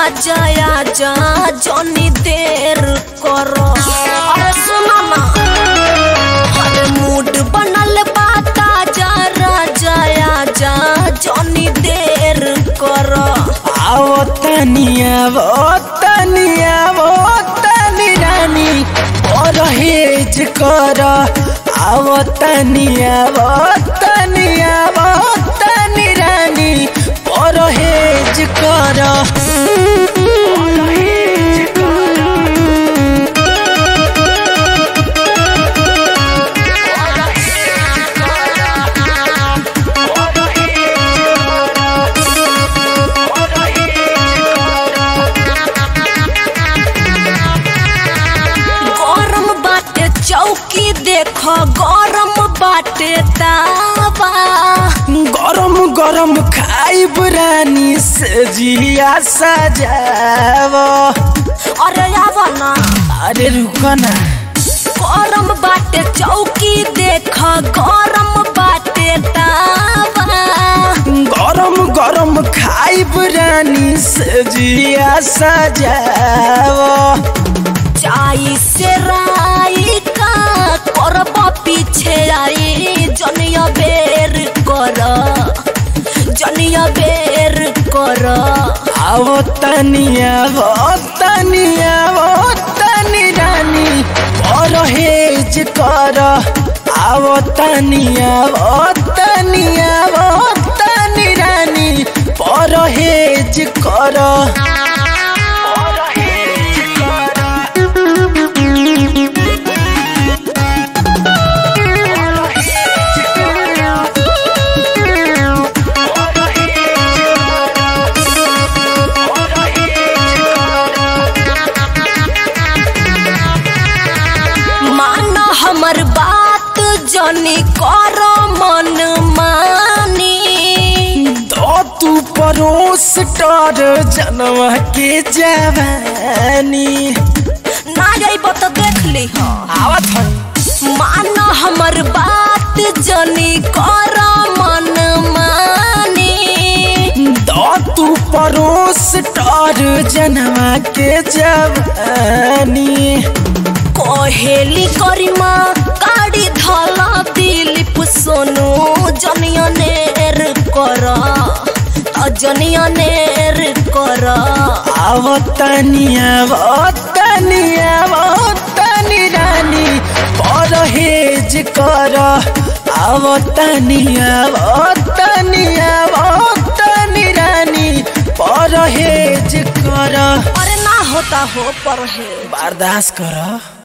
राजा आजा जनी देर करो अरे सुनो ना अरे मूड बनल बा ताजा राजा आजा जनी देर करो आओ तनिया वो तनिया वो तनी रानी परहेज कर आओ तनिया वो तनिया वो तनी रानी परहेज कर गरम बाटे चौकी देखो गरम बाटे तावा गरम गरम खाइब रानी से जिया सजाव अरे आवा ना अरे रुक ना गरम बाटे चौकी देख गरम बाटे तावा गरम गरम खाइब रानी से जिया सजाव चाई से राई का करब पीछे आई जनिया बेर कर जनिया बेर कर आओ तनिया वो तनिया वो तनी रानी परहेज कर आओ तनिया वो तनिया वो तनी रानी परहेज कर परहेज कर मान हमर बात जनी कर मन मानी तो तू परोस कर जनवा के जवानी ना जाइब तो देख ली आवत है मान हमर बात जनी कर मन मानी तो तू परोस कर जनवा के जवानी कहेली करिमा गाड़ी धला दिलीप सोनू जनिया नेर कर जनिया नेर कर आवतनिया आवतनिया आवतनी रानी परहेज कर आवतनिया आवतनिया आवतनी रानी परहेज कर अरे ना होता हो पर है बर्दाश्त कर